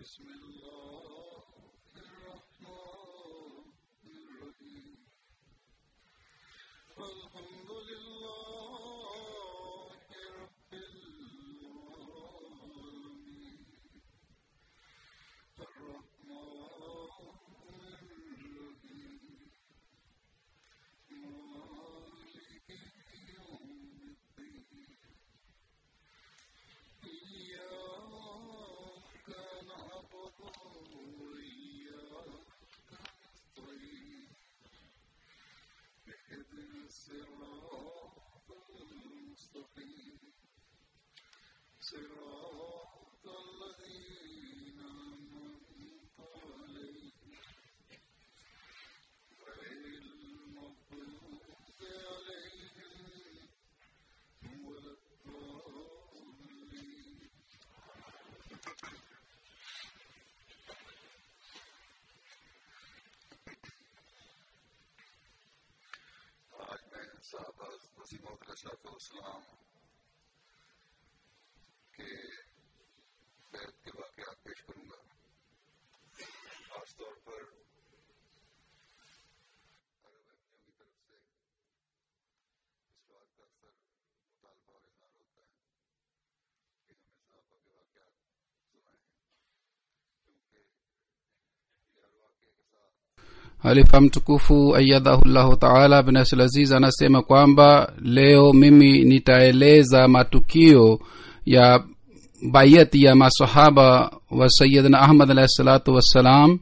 بسم الله الرحمن الرحيم الحمد لله رب العالمين الرحمن الرحيم مالك يوم الدين إياك نعبد وإياك نستعين اهدنا الصراط المستقيم صراط الذين أنعمت عليهم غير المغضوب عليهم ولا الضالين आज मैं साहबा वसीम वसलाम के बैत के वाकयात पेश करूंगा खासतौर पर अरब अहमियों की तरफ से इस बात का अक्सर मुतालबा और इजहार होता है कि हमें साहबा के वाकयात सुनाए क्योंकि ये हर वाकये के साथ halifa mtukufu ayadhahullahu taala bin abdul aziz anasema kwamba leo mimi nitaeleza matukio ya bayati ya masahaba wa sayidina ahmad alahi salatu wassalam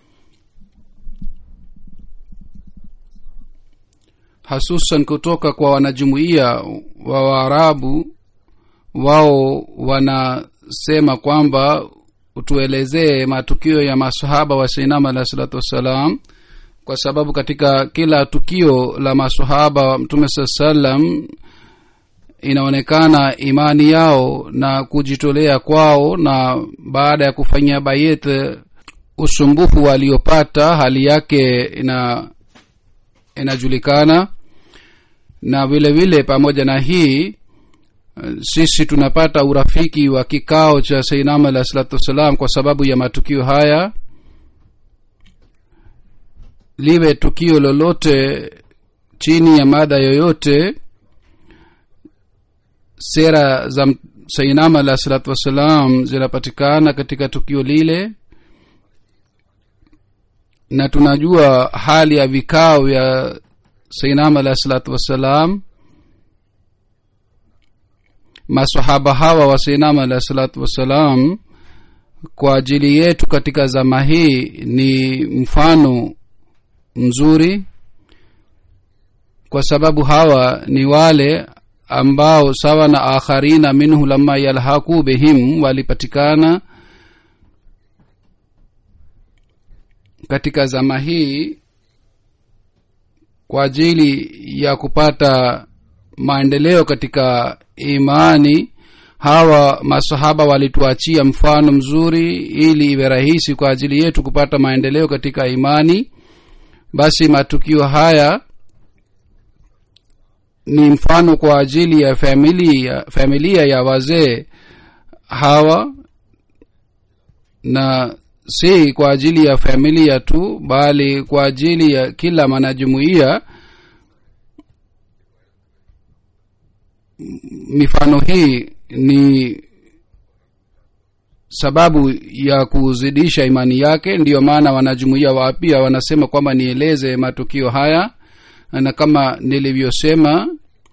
hasusan kutoka kwa wanajumuiya wa waarabu wao wanasema kwamba tuelezee matukio ya masahaba wa sainama alahi salatu wassalam kwa sababu katika kila tukio la masahaba wa mtume saa salam inaonekana imani yao na kujitolea kwao na baada ya kufanyia bayet usumbufu waliopata hali yake ina inajulikana na vile vile pamoja na hii sisi tunapata urafiki wa kikao cha sainama alah salatu wassalam kwa sababu ya matukio haya liwe tukio lolote chini ya mada yoyote sera za sainama alah salatu wassalam zinapatikana katika tukio lile na tunajua hali ya vikao vya sainama alah salatu wassalam masahaba hawa wa sainama alah salatu wassalam kwa ajili yetu katika zama hii ni mfano mzuri kwa sababu hawa ni wale ambao sawa na akharina minhu lama yalhaku bihim walipatikana katika zama hii kwa ajili ya kupata maendeleo katika imani hawa masahaba walituachia mfano mzuri ili iwe rahisi kwa ajili yetu kupata maendeleo katika imani basi matukio haya ni mfano kwa ajili ya familia, familia ya wazee hawa na si kwa ajili ya familia tu bali kwa ajili ya kila mwanajumuiya mifano hii ni sababu ya kuzidisha imani yake ndiyo maana wanajumuia wapya wanasema kwamba nieleze matukio haya na kama nilivyosema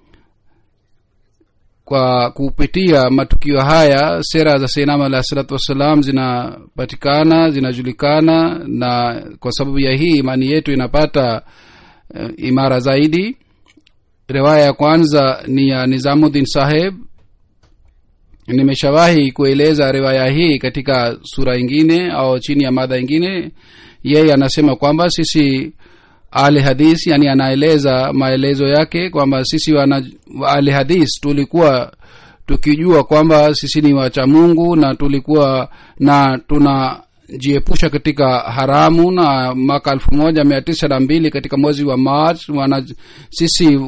kwa kupitia matukio haya sera za seinama alah salatu wassalam zinapatikana zinajulikana na kwa sababu ya hii imani yetu inapata uh, imara zaidi riwaya ya kwanza ni ya nizamuddin saheb nimeshawahi kueleza riwaya hii katika sura ingine au chini ya madha ingine yeye anasema kwamba sisi ahli hadis yani anaeleza maelezo yake kwamba sisi wana ahli hadis tulikuwa tukijua kwamba sisi ni wacha mungu na tulikuwa na tunajiepusha katika haramu na mwaka elfu moja mia tisa na mbili katika mwezi wa march wana sisi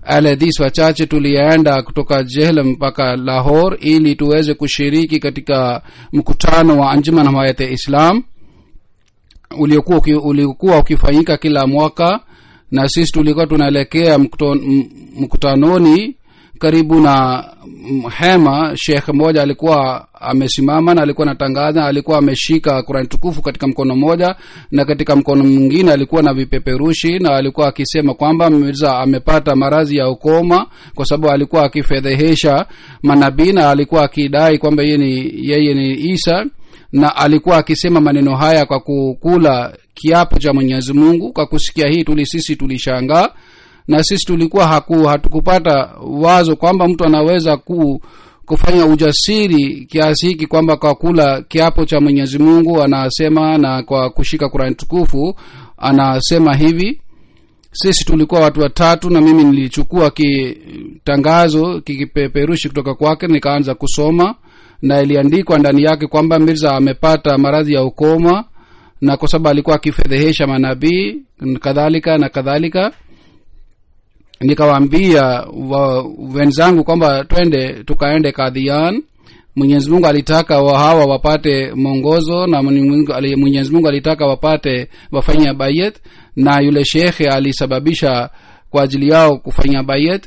aladhis wachache tulienda kutoka jehlam mpaka lahor ili tuweze kushiriki katika mkutano wa anjuman hamayat islam uliokuwa uki- uliokuwa ukifanyika kila mwaka na sisi tulikuwa tunaelekea mkuto- m- mkutanoni karibu na mm, hema shekh mmoja alikuwa amesimama na alikuwa anatangaza alikuwa ameshika kurani tukufu katika mkono mmoja na katika mkono mwingine alikuwa na vipeperushi na alikuwa akisema kwamba mirza amepata maradhi ya ukoma kwa sababu alikuwa akifedhehesha manabii na alikuwa akidai kwamba yeye ni, yeye ni isa na alikuwa akisema maneno haya kwa kukula kiapo cha mwenyezi mungu kwa kusikia hii tuli sisi tulishangaa na sisi tulikuwa haku, hatukupata wazo kwamba mtu anaweza ku, kufanya ujasiri kiasi hiki kwamba kwa kula kiapo cha mwenyezi mungu anasema na kwa kushika kurani tukufu anasema hivi sisi tulikuwa watu watatu na mimi nilichukua kitangazo kikipeperushi kutoka kwake nikaanza kusoma na iliandikwa ndani yake kwamba mirza amepata maradhi ya ukoma na kwa sababu alikuwa akifedhehesha manabii kadhalika na kadhalika nikawaambia wa, wenzangu kwamba twende tukaende kadhian mwenyezi mungu alitaka wa hawa wapate mwongozo na Mwenyezi Mungu ali- mwenyezi mungu alitaka wapate wafanya bayet na yule shekhe alisababisha kwa ajili yao kufanya bayet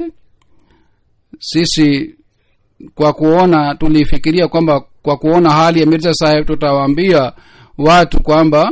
sisi kwa kuona tulifikiria kwamba kwa kuona hali ya mirza saheb tutawaambia watu kwamba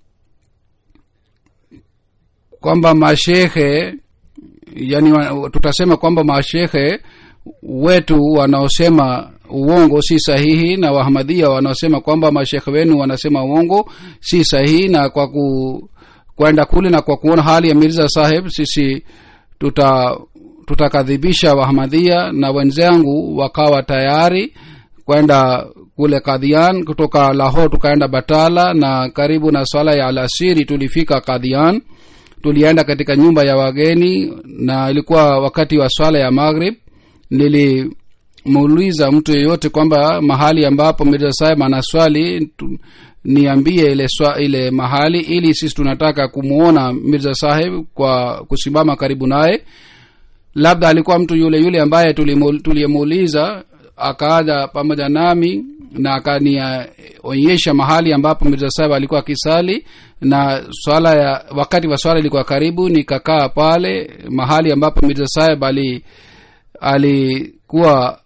kwamba mashehe yani wa- tutasema kwamba mashehe wetu wanaosema uongo si sahihi na wahamadia wanaosema kwamba mashekhe wenu wanasema uongo si sahihi na kwa ku kwenda kule na kwa kuona hali ya mirza saheb sisi tuta tutakadhibisha wahamadia na wenzangu wakawa tayari kwenda kule kadhian kutoka lahor tukaenda batala na karibu na swala ya alasiri tulifika kadhian tulienda katika nyumba ya wageni na ilikuwa wakati wa swala ya maghrib nilimuuliza mtu yeyote kwamba mahali ambapo mirza saheb anaswali tu- niambie ile swa, ile mahali ili sisi tunataka kumwona mirza saheb kwa kusimama karibu naye labda alikuwa mtu yule yule ambaye tulimu- tuliyemuuliza akaja pamoja nami na akanionyesha mahali ambapo mirza sahib alikuwa akisali na swala ya wakati wa swala ilikuwa karibu nikakaa pale mahali ambapo mirza sahib ali alikuwa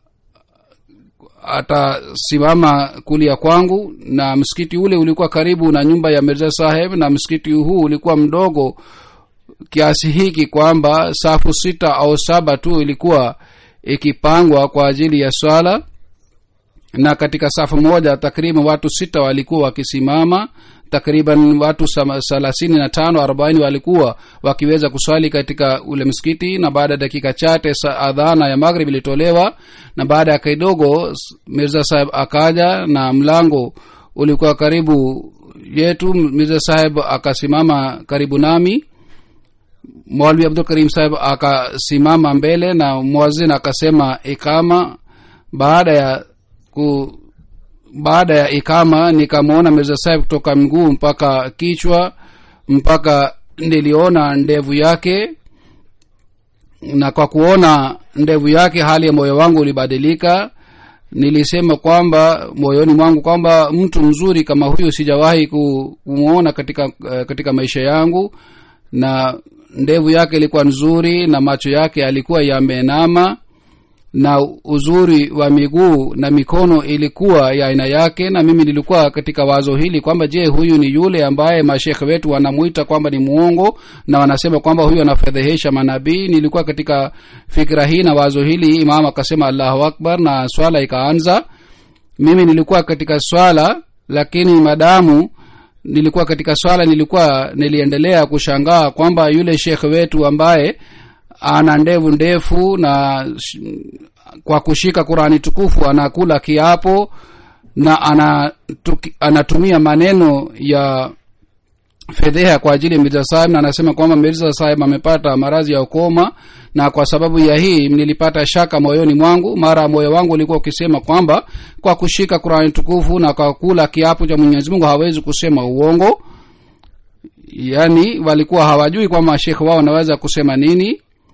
atasimama kulia kwangu na msikiti ule ulikuwa karibu na nyumba ya mirza saheb na msikiti huu ulikuwa mdogo kiasi hiki kwamba safu sita au saba tu ilikuwa ikipangwa kwa ajili ya swala na katika safu moja takriban watu sita walikuwa wakisimama takriban watu sama- thelathini na tano arobaini walikuwa wakiweza kuswali katika ule msikiti na baada ya dakika chache sa- adhana ya maghrib ilitolewa na baada ya kidogo s- mirza saheb akaja na mlango ulikuwa karibu yetu mirza saheb akasimama karibu nami mwalwi abdul karim saheb akasimama mbele na mwazin akasema ikama baada ya ku baada ya ikama nikamwona mirza saheb kutoka mguu mpaka kichwa mpaka niliona ndevu yake na kwa kuona ndevu yake hali ya moyo wangu ulibadilika nilisema kwamba moyoni mwangu kwamba mtu mzuri kama huyu sijawahi ku- kumwona katika uh, katika maisha yangu na ndevu yake ilikuwa nzuri na macho yake yalikuwa yamenama na uzuri wa miguu na mikono ilikuwa ya aina yake na mimi nilikuwa katika wazo hili kwamba je huyu ni yule ambaye mashekhe wetu wanamwita kwamba ni muongo na wanasema kwamba huyu anafedhehesha manabii nilikuwa katika fikira hii na wazo hili imam akasema allahu akbar na swala ikaanza mimi nilikuwa katika swala lakini madamu nilikuwa katika swala nilikuwa niliendelea kushangaa kwamba yule shekhe wetu ambaye ana ndevu ndefu na sh- kwa kushika qurani tukufu anakula kiapo na anatuki, anatumia maneno ya fedheha kwa ajili ya mirza sahib na anasema kwamba mirza sahib amepata maradhi ya ukoma na kwa sababu ya hii nilipata shaka moyoni mwangu mara moyo wangu ulikuwa ukisema kwamba kwa kushika qurani tukufu na kwa kula kiapo cha mwenyezi mungu hawezi kusema uongo yaani walikuwa hawajui kwamba shekhe wao wanaweza kusema nini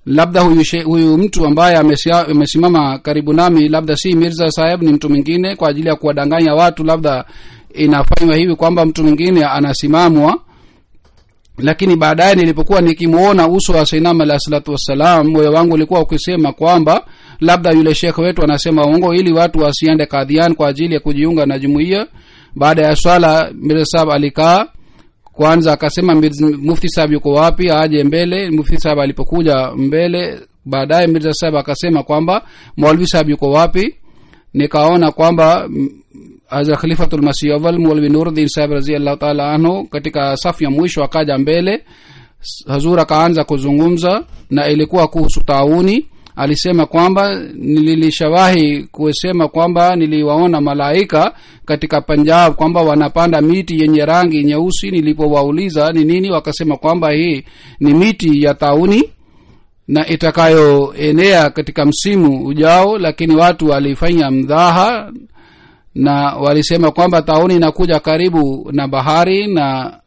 labda huyu, she, huyu mtu ambaye amesia- amesimama karibu nami labda si mirza saheb ni mtu mwingine kwa ajili ya kuwadanganya watu labda inafanywa hivi kwamba mtu mwingine anasimamwa lakini baadaye nilipokuwa nikimwona uso wa sainam alahi salatu wassalam moyo wangu ulikuwa ukisema kwamba labda yule shekhe wetu anasema uongo ili watu wasiende kadhian kwa ajili ya kujiunga na jumuiya baada ya swala mirza sahab alikaa kwanza akasema Mirz- mufti sahab yuko wapi aje mbele mufti sahab alipokuja mbele baadaye mirza sahab akasema kwamba maulvi sahab yuko wapi nikaona kwamba mm, hazrat khalifatul masih awal maulvi nuruddin sahab raziallahu taala anhu katika safu ya mwisho akaja mbele hazur akaanza kuzungumza na ilikuwa kuhusu tauni alisema kwamba nilishawahi kusema kwamba niliwaona malaika katika panjab kwamba wanapanda miti yenye rangi nyeusi nilipowauliza ni nini wakasema kwamba hii ni miti ya tauni na itakayoenea katika msimu ujao lakini watu walifanya mdhaha na walisema kwamba tauni inakuja karibu na bahari na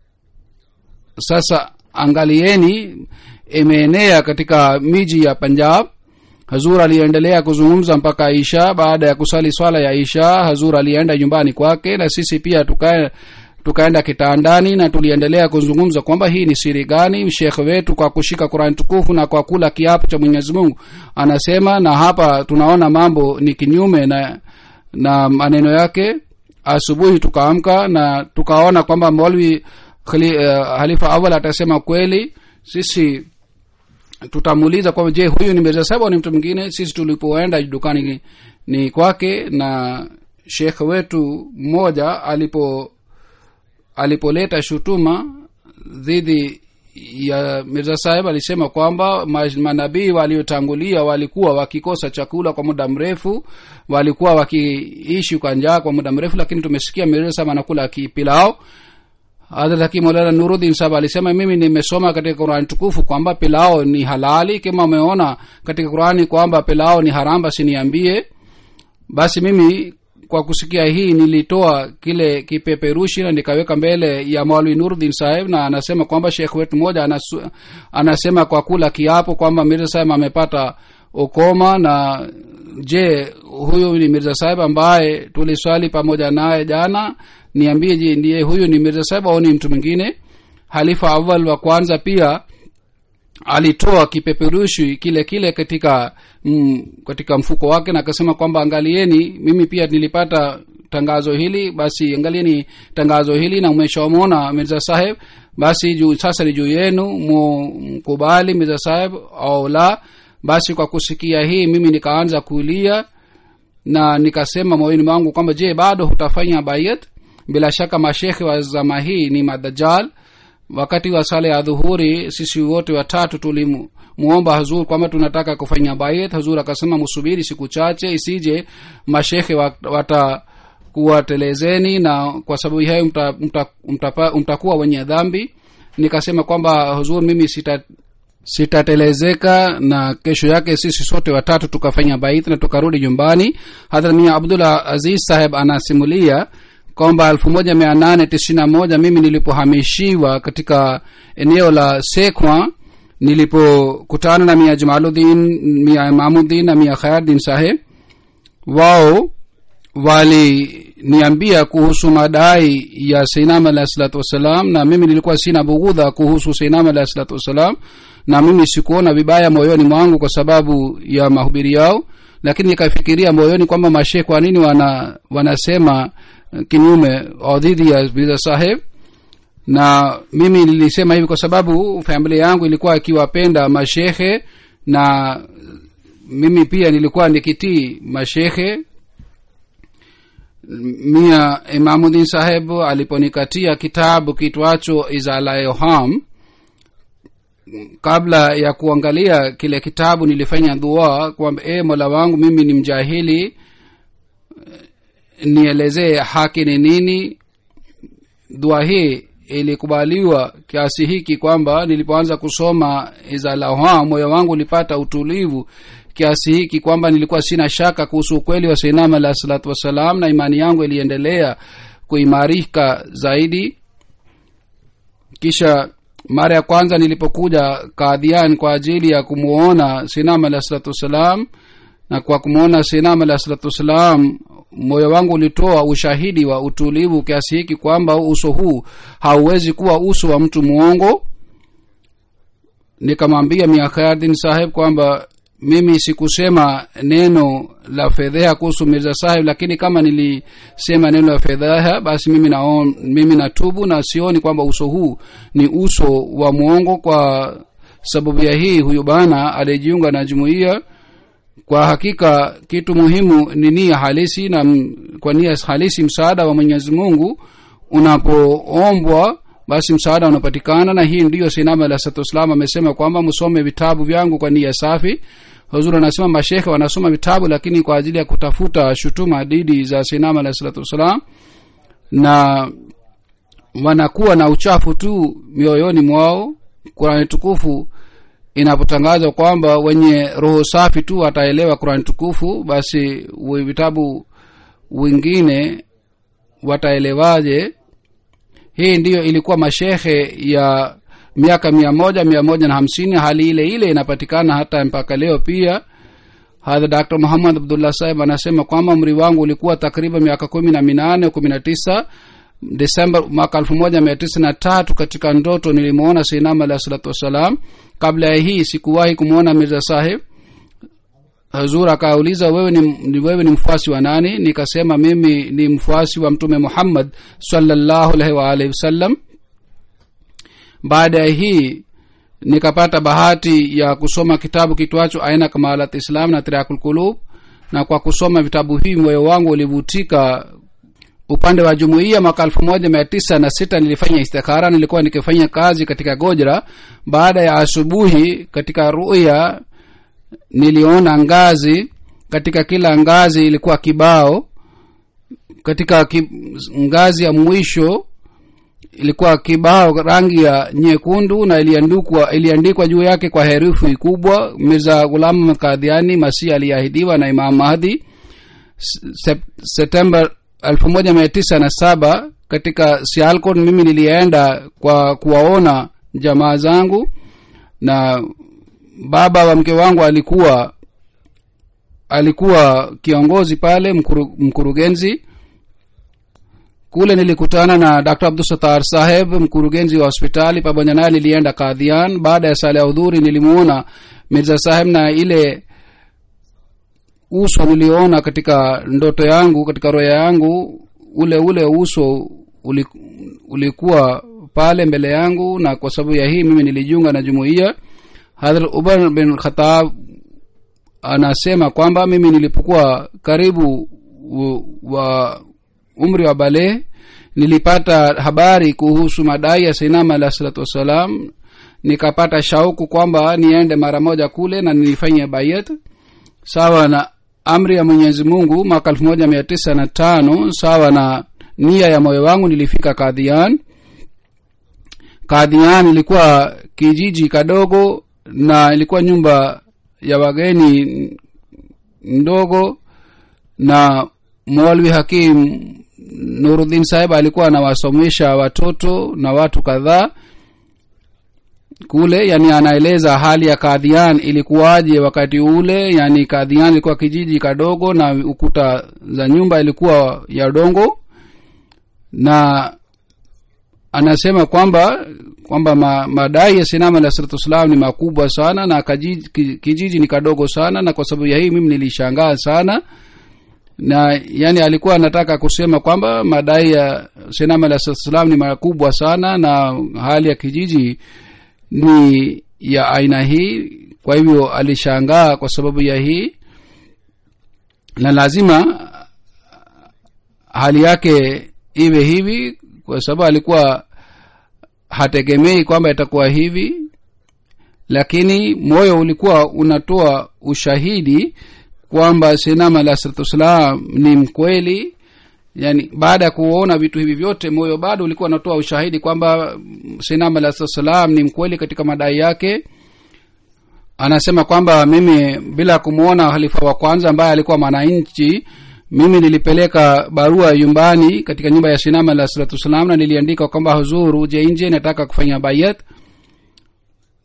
sasa angalieni imeenea katika miji ya punjab hazur aliendelea kuzungumza mpaka isha baada ya kusali swala ya isha hazur alienda nyumbani kwake na sisi pia tukae tukaenda kitandani na tuliendelea kuzungumza kwamba hii ni siri gani shekhe wetu kwa kushika qurani tukufu na kwa kula kiapo cha mwenyezi mungu anasema na hapa tunaona mambo ni kinyume na na maneno yake asubuhi tukaamka na tukaona kwamba molwi khali, uh, halifa awal atasema kweli sisi tutamuuliza kwamba je huyu ni mirza saba au ni mtu mwingine sisi tulipoenda dukani ni, ni kwake na shekhe wetu mmoja alipo alipoleta shutuma dhidi ya mirza saheb alisema kwamba ma- manabii waliotangulia walikuwa wakikosa chakula kwa muda mrefu walikuwa wakiishi kwa njaa kwa muda mrefu lakini tumesikia mirza saheb anakula kipilao hadrat hakim maulana nuruddin sahab alisema mimi nimesoma katika qurani tukufu kwamba pilao ni halali kama umeona katika qurani kwamba pilao ni haram basi niambie basi mimi kwa kusikia hii nilitoa kile kipeperushi na nikaweka mbele ya maulwi nuruddin saheb na anasema kwamba shekh wetu mmoja anasu, anasema kwa kula kiapo kwamba mirza saheb amepata ukoma na je huyu ni mirza saheb ambaye tuliswali pamoja naye jana niambie je ndiye huyu ni mirza saheb au ni mtu mwingine halifa awal wa kwanza pia alitoa kipeperushi kile kile katika mm, katika mfuko wake na akasema kwamba angalieni mimi pia nilipata tangazo hili basi angalieni tangazo hili na umeshawamwona mirza saheb basi juu sasa ni juu yenu mu- mkubali mirza saheb au la basi kwa kusikia hii mimi nikaanza kulia na nikasema moyoni mwangu kwamba je bado hutafanya bayat bila shaka mashekhe wa zama hii ni madajal wakati wa sala ya dhuhuri sisi wote watatu tulimuomba hazur kwamba tunataka kufanya bayat hazur akasema msubiri siku chache isije mashekhe wa- watakuwatelezeni na kwa sababu hayo mta, mta, mta, mtakuwa wenye dhambi nikasema kwamba huzur mimi sita sitatelezeka na kesho yake sisi sote watatu tukafanya bait na tukarudi nyumbani hadhrat mia abdullah aziz saheb anasimulia kwamba elfu moja mia nane tisini na moja mimi nilipohamishiwa katika eneo la sekwa nilipokutana na mia jamaludin mia imamuddin na mia khayardin saheb wao waliniambia kuhusu madai ya seinam alahi salatu wassalam na mimi nilikuwa sina bughudha kuhusu seinam alahi salatu wassalam na mimi sikuona vibaya moyoni mwangu kwa sababu ya mahubiri yao lakini nikafikiria moyoni kwamba mashe kwa nini wana wanasema eh, kinyume au dhidi ya biza saheb na mimi nilisema hivi kwa sababu familia yangu ilikuwa ikiwapenda mashehe na mimi pia nilikuwa nikitii mashehe mia imamudin saheb aliponikatia kitabu kitwacho izalayoham kabla ya kuangalia kile kitabu nilifanya dua kwamba e mola wangu mimi ni mjahili nielezee haki ni nini dua hii ilikubaliwa kiasi hiki kwamba nilipoanza kusoma izalaha moyo wangu ulipata utulivu kiasi hiki kwamba nilikuwa sina shaka kuhusu ukweli wa seinam alahi salatu wassalam na imani yangu iliendelea kuimarika zaidi kisha mara ya kwanza nilipokuja kadhian kwa ajili ya kumwona sinam alah salatu wassalam na kwa kumwona sinam alah salatu wassalam moyo wangu ulitoa ushahidi wa utulivu kiasi hiki kwamba uso huu hauwezi kuwa uso wa mtu mwongo nikamwambia miakhayardin saheb kwamba mimi sikusema neno la fedheha kuhusu mirza saheb lakini kama nilisema neno la fedheha basi mimi naon, mimi natubu na sioni kwamba uso huu ni uso wa mwongo kwa sababu ya hii huyu bana alijiunga na jumuiya kwa hakika kitu muhimu ni nia halisi na m- kwa nia halisi msaada wa mwenyezi mungu unapoombwa basi msaada unapatikana na hii ndiyo sinama alah salatu wassalam amesema kwamba msome vitabu vyangu kwa nia safi huzuri anasema mashekhe wanasoma vitabu lakini kwa ajili ya kutafuta shutuma didi za sinama alah salatu wassalam na wanakuwa na uchafu tu mioyoni mwao kurani tukufu inapotangazwa kwamba wenye roho safi tu wataelewa kurani tukufu basi wi- vitabu wengine wataelewaje hii ndiyo ilikuwa mashehe ya miaka mia moja mia moja na hamsini hali ile ile inapatikana hata mpaka leo pia hadha dr muhammad abdullah sahib anasema kwamba umri wangu ulikuwa takriban miaka kumi na minane kumi na tisa desemba mwaka elfu moja mia tisa na tatu katika ndoto nilimwona seinam alahi salatu wassalam kabla ya hii sikuwahi kumwona mirza sahib hazur akauliza wewe ni, ni wewe ni mfuasi wa nani nikasema mimi ni mfuasi wa mtume muhammad salllahu alaihi waalihi wasallam baada ya hii nikapata bahati ya kusoma kitabu kitwacho aina kamalat islam na tirakul kulub na kwa kusoma vitabu hivi moyo wangu ulivutika upande wa jumuiya mwaka elfu moja mia tisa na sita nilifanya istikhara nilikuwa nikifanya kazi katika gojra baada ya asubuhi katika ruya niliona ngazi katika kila ngazi ilikuwa kibao katika ki, ngazi ya mwisho ilikuwa kibao rangi ya nyekundu na iliandikwa iliandikwa juu yake kwa herufi kubwa mirza ghulam kadhiani masih aliyeahidiwa na imam mahdi Sep, septemba elfu moja mia tisa na saba katika sialkot mimi nilienda kwa kuwaona jamaa zangu na baba wa mke wangu alikuwa alikuwa kiongozi pale mkuru, mkurugenzi kule nilikutana na dr abdusatar saheb mkurugenzi wa hospitali pamoja naye nilienda kadhian baada ya sala ya udhuri nilimuona mirza saheb na ile uso niliona katika ndoto yangu katika roya yangu ule ule uso uli, ulikuwa pale mbele yangu na kwa sababu ya hii mimi nilijiunga na jumuiya hadhrat umar bin khatab anasema kwamba mimi nilipokuwa karibu wa umri wa balehe nilipata habari kuhusu madai ya sainama alah salatu wassalam nikapata shauku kwamba niende mara moja kule na nilifanya bayat sawa na amri ya mwenyezi mungu mwaka elfu moja mia tisa na tano sawa na nia ya moyo wangu nilifika kadhian kadhian ilikuwa kijiji kadogo na ilikuwa nyumba ya wageni ndogo na mwalwi hakim nuruddin sahib alikuwa anawasomesha watoto na watu kadhaa kule yani anaeleza hali ya kadhian ilikuwaje wakati ule yani kadhian ilikuwa kijiji kadogo na ukuta za nyumba ilikuwa ya dongo na anasema kwamba kwamba ma, madai ya sinama alah salatu wassalam ni makubwa sana na kajiji, kijiji ni kadogo sana na kwa sababu ya hii mimi nilishangaa sana na yani alikuwa anataka kusema kwamba madai ya sinama alah salatu wassalam ni makubwa sana na hali ya kijiji ni ya aina hii kwa hivyo alishangaa kwa sababu ya hii na lazima hali yake iwe hivi kwa sababu alikuwa hategemei kwamba itakuwa hivi lakini moyo ulikuwa unatoa ushahidi kwamba sinama alah salatu wassalam ni mkweli yani baada ya kuona vitu hivi vyote moyo bado ulikuwa unatoa ushahidi kwamba sinam alah salam ni mkweli katika madai yake anasema kwamba mimi bila kumwona halifa wa kwanza ambaye alikuwa mwananchi mimi nilipeleka barua nyumbani katika nyumba ya sinam alah salatu wassalam na niliandika kwamba huzur uje nje nataka kufanya bayat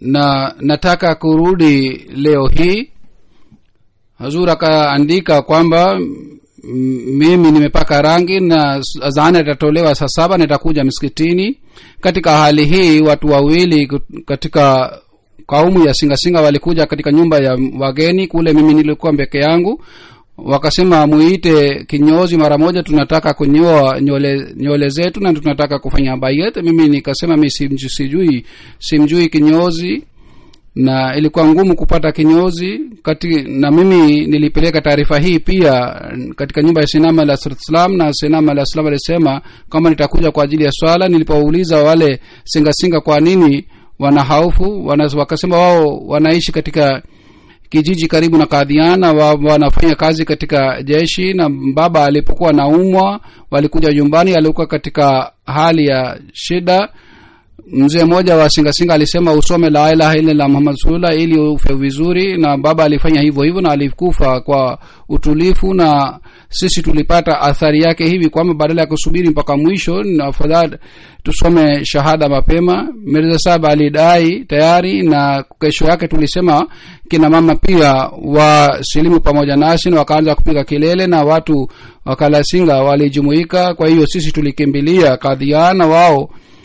na nataka kurudi leo hii hazur akaandika kwamba m- mimi nimepaka rangi na azana itatolewa saa saba nitakuja msikitini katika hali hii watu wawili kut- katika kaumu ya singasinga walikuja katika nyumba ya wageni kule mimi nilikuwa peke yangu wakasema muite kinyozi mara moja tunataka kunyoa nywele nywele zetu na tunataka kufanya bayet mimi nikasema mi simjui, sijui simjui kinyozi na ilikuwa ngumu kupata kinyozi kati na mimi nilipeleka taarifa hii pia katika nyumba ya sinama la islam na sinama la islam alisema kwamba nitakuja kwa ajili ya swala nilipouliza wale singasinga kwa nini wana haufu wana, wakasema wao wanaishi katika kijiji karibu na kadhiana wa, wanafanya kazi katika jeshi na baba alipokuwa naumwa walikuja nyumbani alikuwa katika hali ya shida mzee mmoja wa singasinga alisema usome la ilaha illallah muhammad rasulullah ili ufe vizuri na baba alifanya hivyo hivyo na alikufa kwa utulifu na sisi tulipata athari yake hivi kwamba badala ya kusubiri mpaka mwisho na afadhali tusome shahada mapema mirza saba alidai tayari na kesho yake tulisema kina mama pia wasilimu pamoja nasi na wakaanza kupiga kelele na watu wakalasinga walijumuika kwa hiyo sisi tulikimbilia kadhiana wao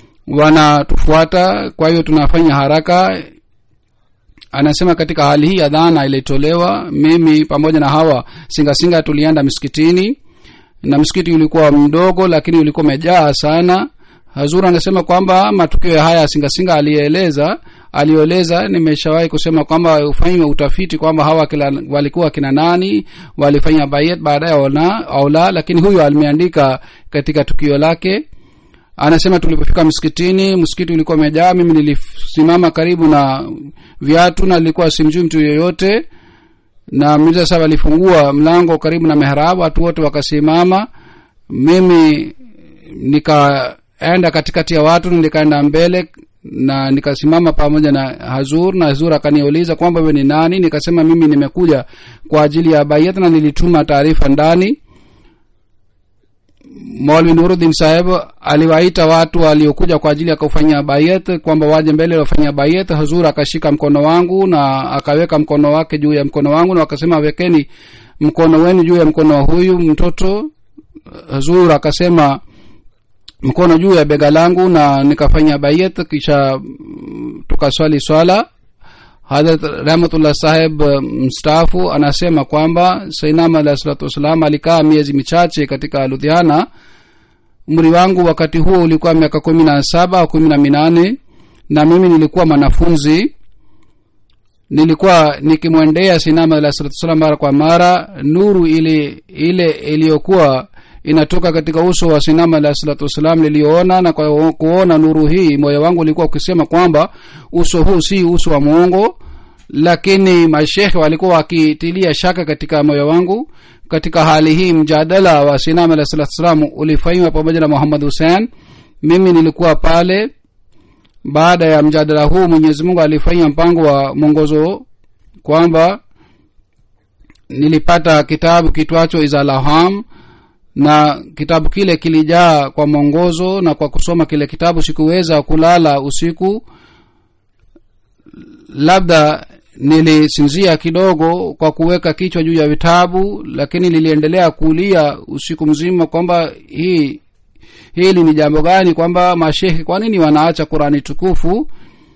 wanatufuata kwa hiyo tunafanya haraka anasema katika hali hii adhana ilitolewa mimi pamoja na hawa singasinga tulienda msikitini na msikiti ulikuwa mdogo lakini ulikuwa umejaa sana hazur anasema kwamba matukio ya haya singasinga aliyeeleza aliyoeleza nimeshawahi kusema kwamba ufanywe utafiti kwamba hawa kila, walikuwa kina nani walifanya bayet baadaye au la lakini huyo alimeandika katika tukio lake anasema tulipofika msikitini msikiti ulikuwa umejaa mimi nilisimama karibu na viatu na nilikuwa simjui mtu yoyote na mirza saba alifungua mlango karibu na mehrabu watu wote wakasimama mimi nikaenda katikati ya watu nikaenda mbele na nikasimama pamoja na hazur na hazur akaniuliza kwamba we ni nani nikasema mimi nimekuja kwa ajili ya bayat na nilituma taarifa ndani maulvi nuruddin saheb aliwaita watu waliokuja kwa ajili ya kufanya bayat kwamba waje mbele wafanya bayat hazur akashika mkono wangu na akaweka mkono wake juu ya mkono wangu na wakasema wekeni mkono wenu juu ya mkono wa huyu mtoto hazur akasema mkono juu ya bega langu na nikafanya bayat kisha tukaswali swala hadrat rahmatullah saheb mstaafu anasema kwamba sainam alahi salatu wassalam alikaa miezi michache katika ludhiana umri wangu wakati huo ulikuwa miaka kumi na saba au kumi na minane na mimi nilikuwa mwanafunzi nilikuwa nikimwendea sainam alahi salatu wassalam mara kwa mara nuru ile ile iliyokuwa inatoka katika uso wa sinama alahi salatu wassalam niliyoona na kwa kuona nuru hii moyo wangu ulikuwa ukisema kwamba uso huu si uso wa muongo lakini mashekhe walikuwa wakitilia shaka katika moyo wangu katika hali hii mjadala wa sinama alahi salatu wassalam ulifanywa pamoja na muhammad hussein mimi nilikuwa pale baada ya mjadala huu mwenyezi mungu alifanya mpango wa mwongozo kwamba nilipata kitabu kitwacho izalaham na kitabu kile kilijaa kwa mwongozo na kwa kusoma kile kitabu sikuweza kulala usiku labda nilisinzia kidogo kwa kuweka kichwa juu ya vitabu lakini niliendelea kulia usiku mzima kwamba hii hili ni jambo gani kwamba mashehe kwa nini wanaacha qurani tukufu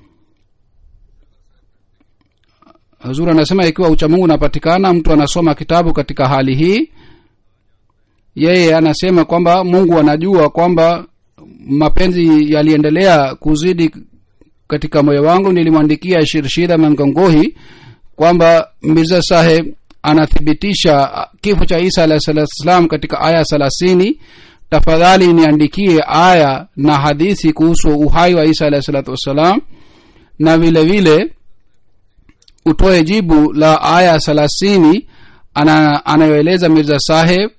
hazur anasema ikiwa uchamungu unapatikana mtu anasoma kitabu katika hali hii yeye anasema kwamba mungu anajua kwamba mapenzi yaliendelea kuzidi katika moyo wangu nilimwandikia shirshida mangongohi kwamba mirza saheb anathibitisha kifo cha isa alahi salatu wassalam katika aya thelathini tafadhali niandikie aya na hadithi kuhusu uhai wa isa alahi salatu wassalam na vile vile utoe jibu la aya thelathini ana, anayoeleza mirza saheb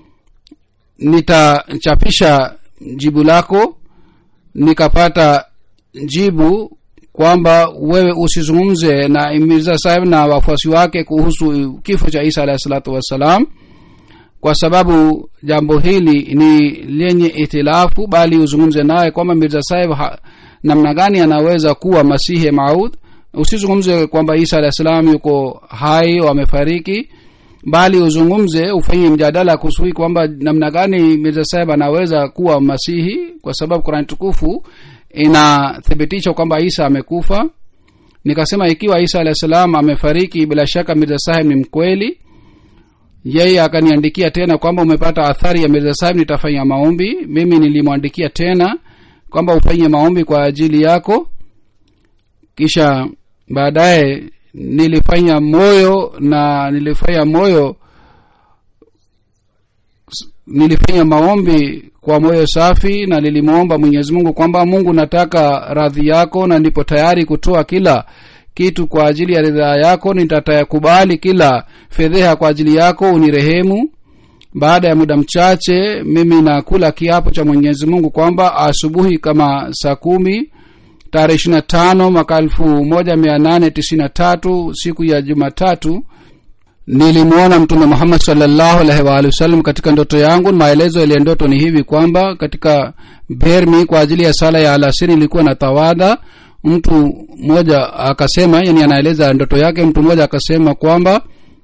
nitachapisha jibu lako nikapata jibu kwamba wewe usizungumze na mirza saheb na wafuasi wake kuhusu kifo cha isa alahi salatu wassalam kwa sababu jambo hili ni lenye itilafu bali uzungumze naye kwamba mirza saheb namna gani anaweza kuwa masihi maud usizungumze kwamba isa alah salam yuko hai au amefariki bali uzungumze ufanye mjadala kuhusu hii kwamba namna gani mirza saheb anaweza kuwa masihi kwa sababu kurani tukufu inathibitisha kwamba isa amekufa nikasema ikiwa isa alah salam amefariki bila shaka mirza saheb ni mkweli yeye akaniandikia tena kwamba umepata athari ya mirza saheb nitafanya maombi mimi nilimwandikia tena kwamba ufanye maombi kwa ajili yako kisha baadaye nilifanya moyo na nilifanya moyo nilifanya maombi kwa moyo safi na nilimwomba mwenyezi mungu kwamba mungu nataka radhi yako na nipo tayari kutoa kila kitu kwa ajili ya ridhaa yako nitatayakubali kila fedheha kwa ajili yako unirehemu baada ya muda mchache mimi nakula kiapo cha mwenyezi mungu kwamba asubuhi kama saa kumi tarehe ishiri na tano mwaka elfu moja mia nane tisini na tatu siku ya jumatatu nilimwona mtume muhammad salllahu alaihi waalihi wasallam katika ndoto yangu maelezo yaliya ndoto ni hivi kwamba katika bermi kwa ajili ya sala ya alasiri ilikuwa na tawadha mtu mmoja akasema yani anaeleza ndoto yake mtu mmoja akasema kwamba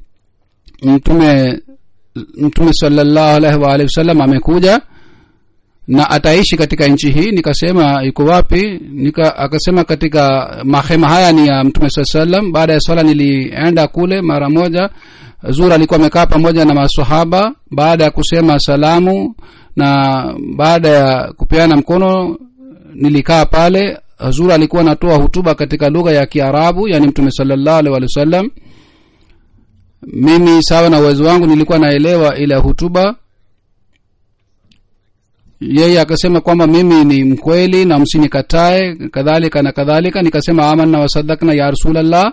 mtume mtume salllahu alaihi waalihi wasallam amekuja na ataishi katika nchi hii nikasema yuko wapi Nika, akasema katika mahema haya ni ya mtume saa salam baada ya swala nilienda kule mara moja zur alikuwa amekaa pamoja na masahaba baada ya kusema salamu na baada ya kupeana mkono nilikaa pale zur alikuwa anatoa hutuba katika lugha ya kiarabu yani mtume salllahu alih walih wa sallam mimi sawa na uwezo wangu nilikuwa naelewa ile hutuba yeye akasema kwamba mimi ni mkweli na msinikatae kadhalika na kadhalika nikasema amanna wasadakna ya rasulllah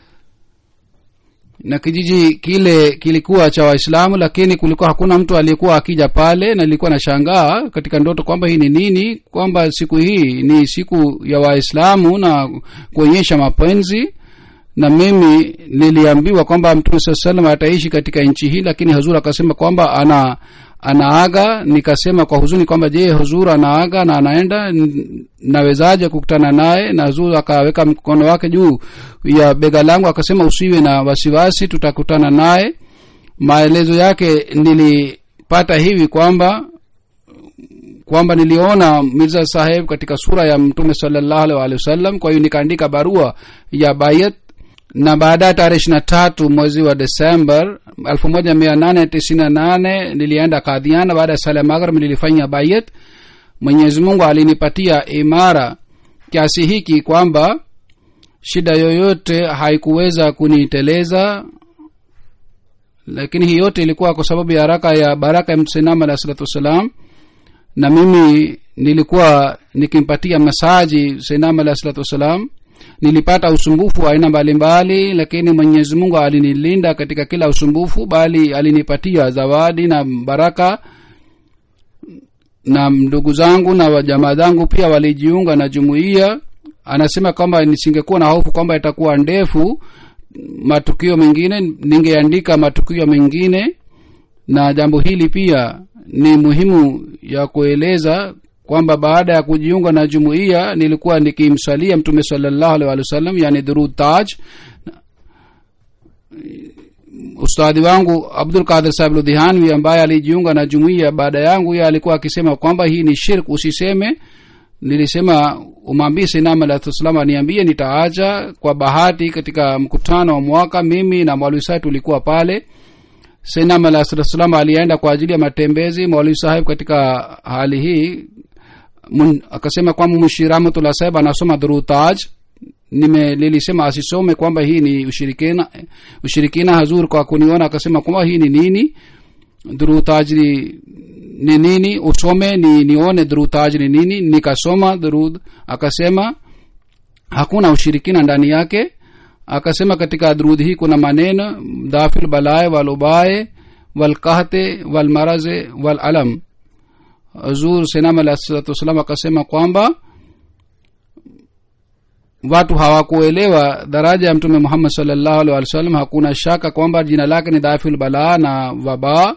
na kijiji kile kilikuwa cha waislamu lakini kulikuwa hakuna mtu aliyekuwa akija pale na nilikuwa nashangaa katika ndoto kwamba hii ni nini kwamba siku hii ni siku ya waislamu na kuonyesha mapenzi na mimi niliambiwa kwamba mtume saa salam ataishi katika nchi hii lakini hazur akasema kwamba ana anaaga nikasema kwa huzuni kwamba je huzur anaaga na anaenda nawezaje kukutana naye na huzur akaweka mkono wake juu ya bega langu akasema usiwe na wasiwasi tutakutana naye maelezo yake nilipata hivi kwamba kwamba niliona mirza saheb katika sura ya mtume salllahu alih walihi wasallam kwa hiyo nikaandika barua ya bayat na baadaye tarehe ishiri na tatu mwezi wa desember elfu moja mia nane tisini na nane nilienda kadhiana baada ya sala ya maghrib nilifanya bayat mwenyezi mungu alinipatia imara kiasi hiki kwamba shida yoyote haikuweza kuniteleza lakini hii yote ilikuwa kwa sababu ya haraka ya baraka ya mtusinam alah salatu wassalam na mimi nilikuwa nikimpatia masaji sinam alah salatu wassalam nilipata usumbufu wa aina mbalimbali lakini mwenyezi mungu alinilinda katika kila usumbufu bali alinipatia zawadi na baraka na ndugu zangu na jamaa zangu pia walijiunga na jumuiya anasema kwamba nisingekuwa na hofu kwamba itakuwa ndefu matukio mengine ningeandika matukio mengine na jambo hili pia ni muhimu ya kueleza kwamba baada ya kujiunga na jumuiya nilikuwa nikimsalia mtume salllahu alih walih wa sallam yani dhurud taj ustadhi wangu abdul kadir sahib ludhihanwi ambaye alijiunga na jumuiya baada yangu ye alikuwa akisema kwamba hii ni shirk usiseme nilisema umwambie sinam alahsalam aniambie nitaacha kwa bahati katika mkutano wa mwaka mimi na mwalwi sahib tulikuwa pale sinam alahsalam alienda kwa ajili ya matembezi mwalwi sahib katika hali hii mun, akasema kwamba mushi rahmatullah sahib anasoma dhurutaj nime lilisema asisome kwamba hii ni ushirikina ushirikina hazur kwa kuniona akasema kwamba hii ni nini dhurutaj ni, ni nini usome ni nione dhurutaj ni nini nikasoma dhurud akasema hakuna ushirikina ndani yake akasema katika dhurud hii kuna maneno dhafil balaye walubaye walkahte walmaraze walalam zur senam alah salatu wassalam akasema kwamba watu hawakuelewa daraja ya mtume muhammad salllahu alih walih wasallam hakuna shaka kwamba jina lake ni dhafil balaa na wabaa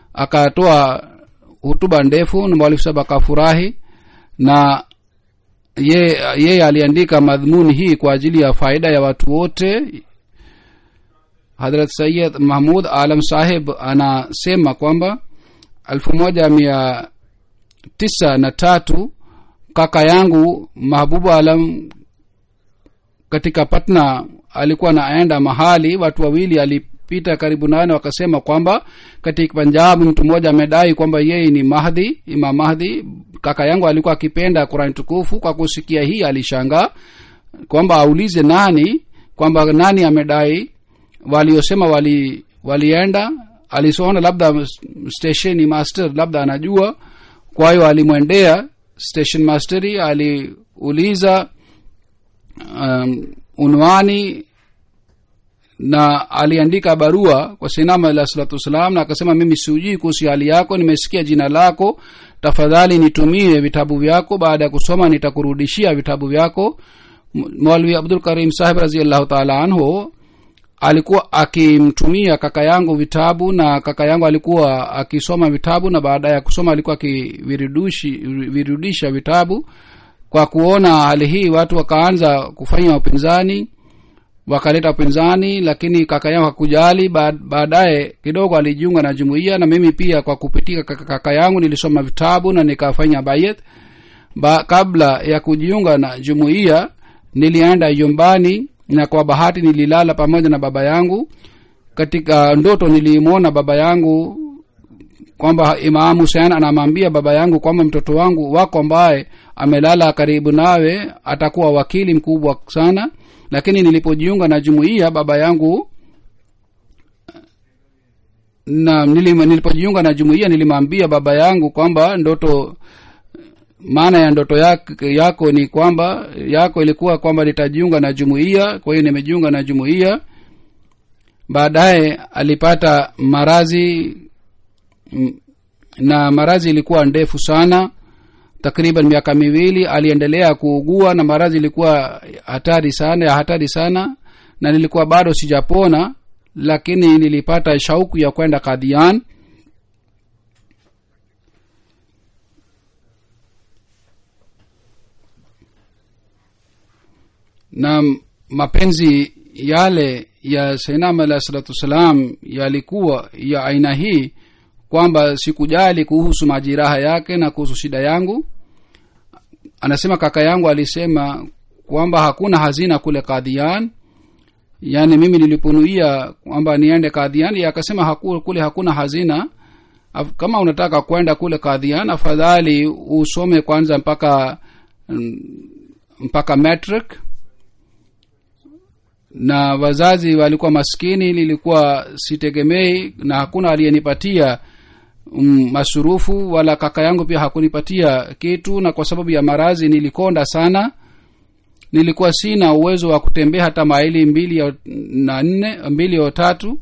akatoa hutuba ndefu na mwalifu saba akafurahi na ye yeye aliandika madhumuni hii kwa ajili ya faida ya watu wote hadrat sayid mahmud alam sahib anasema kwamba elfu moja mia tisa na tatu kaka yangu mahbubu alam katika patna alikuwa anaenda mahali watu wawili alipita karibu nane wakasema kwamba katika punjab mtu mmoja amedai kwamba yeye ni mahdi imam mahdi kaka yangu alikuwa akipenda qurani tukufu kwa kusikia hii alishangaa kwamba aulize nani kwamba nani amedai waliosema wali walienda alisoona labda station master labda anajua kwa hiyo alimwendea station masteri aliuliza um, unwani na aliandika barua kwa sinama alah salatu wassalam na akasema mimi siujui kuhusu hali yako nimesikia jina lako tafadhali nitumie vitabu vyako baada ya kusoma nitakurudishia vitabu vyako mwalwi abdul karim sahib raziallahu taala anhu alikuwa akimtumia kaka yangu vitabu na kaka yangu alikuwa akisoma vitabu na baada ya kusoma alikuwa akivirudisha vitabu kwa kuona hali hii watu wakaanza kufanya upinzani wakaleta upinzani lakini kaka yangu hakujali baadaye kidogo alijiunga na jumuiya na mimi pia kwa kupitia kaka yangu nilisoma vitabu na nikafanya bayet ba, kabla ya kujiunga na jumuiya nilienda nyumbani na kwa bahati nililala pamoja na baba yangu katika ndoto nilimwona baba yangu kwamba imam husein anamwambia baba yangu kwamba mtoto wangu wako ambaye amelala karibu nawe atakuwa wakili mkubwa sana lakini nilipojiunga na jumuiya baba yangu na nilipojiunga na jumuiya nilimwambia baba yangu kwamba ndoto maana ya ndoto yako, yako ni kwamba yako ilikuwa kwamba nitajiunga na jumuiya kwa hiyo nimejiunga na jumuiya baadaye alipata marazi na marazi ilikuwa ndefu sana takriban miaka miwili aliendelea kuugua na maradhi ilikuwa hatari sana ya hatari sana na nilikuwa bado sijapona lakini nilipata shauku ya kwenda kadhian na mapenzi yale ya sainam alah salatu wassalam yalikuwa ya aina hii kwamba sikujali kuhusu majiraha yake na kuhusu shida yangu anasema kaka yangu alisema kwamba hakuna hazina kule kadhian yaani mimi niliponuia kwamba niende kadhian akasema haku, kule hakuna hazina Af, kama unataka kwenda kule kadhian afadhali usome kwanza mpaka mpaka metric na wazazi walikuwa maskini nilikuwa sitegemei na hakuna aliyenipatia um, masurufu wala kaka yangu pia hakunipatia kitu na kwa sababu ya marazi nilikonda sana nilikuwa sina uwezo wa kutembea hata maili mbili ya, na nne mbili au tatu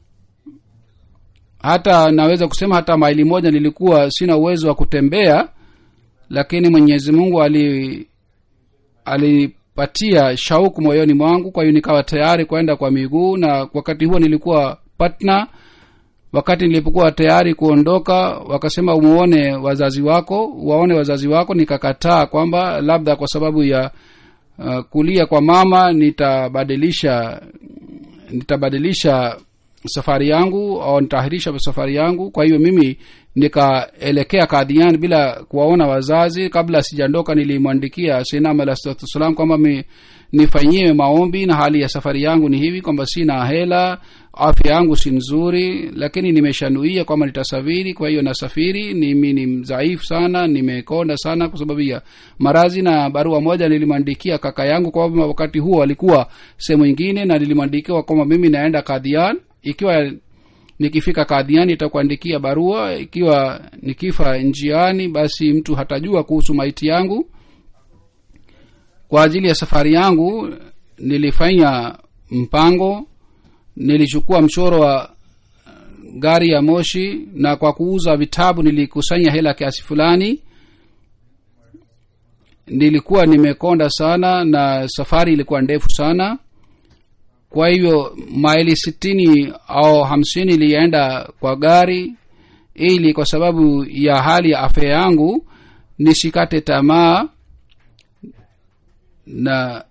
hata naweza kusema hata maili moja nilikuwa sina uwezo wa kutembea lakini mwenyezi mungu ali alipatia shauku moyoni mwangu kwa hiyo nikawa tayari kwenda kwa miguu na wakati huo nilikuwa patna wakati nilipokuwa tayari kuondoka wakasema umuone wazazi wako waone wazazi wako nikakataa kwamba labda kwa sababu ya uh, kulia kwa mama nitabadilisha nitabadilisha safari yangu au nitaahirisha safari yangu kwa hiyo mimi nikaelekea kadhian bila kuwaona wazazi kabla sijaondoka nilimwandikia sinam alah salatu wassalam kwamba nifanyiwe maombi na hali ya safari yangu ni hivi kwamba sina hela afya yangu si nzuri lakini nimeshanuia kwamba nitasafiri kwa hiyo nasafiri mimi ni mdhaifu sana nimekonda sana kwa sababu ya marazi na barua moja nilimwandikia kaka yangu kwamba wakati huo alikuwa sehemu ingine na nilimwandikiwa kwamba mimi naenda kadhian ikiwa nikifika kadhiani itakuandikia barua ikiwa nikifa njiani basi mtu hatajua kuhusu maiti yangu kwa ajili ya safari yangu nilifanya mpango nilichukua mchoro wa gari ya moshi na kwa kuuza vitabu nilikusanya hela kiasi fulani nilikuwa nimekonda sana na safari ilikuwa ndefu sana kwa hivyo maili sitini au hamsini ilienda kwa gari ili kwa sababu ya hali ya afya yangu nisikate tamaa na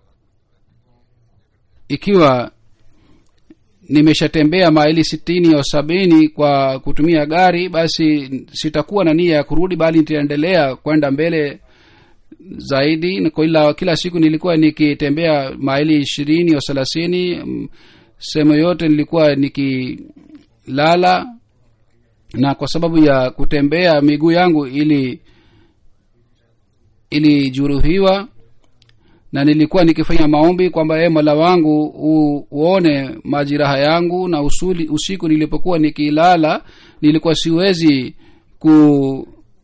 ikiwa nimeshatembea maili sitini au sabini kwa kutumia gari basi sitakuwa na nia ya kurudi bali nitaendelea kwenda mbele zaidi na kila, kila siku nilikuwa nikitembea maili ishirini au thelathini sehemu yote nilikuwa nikilala na kwa sababu ya kutembea miguu yangu ili ilijeruhiwa na nilikuwa nikifanya maombi kwamba e mola wangu u, uone majiraha yangu na usuli, usiku nilipokuwa nikilala nilikuwa siwezi ku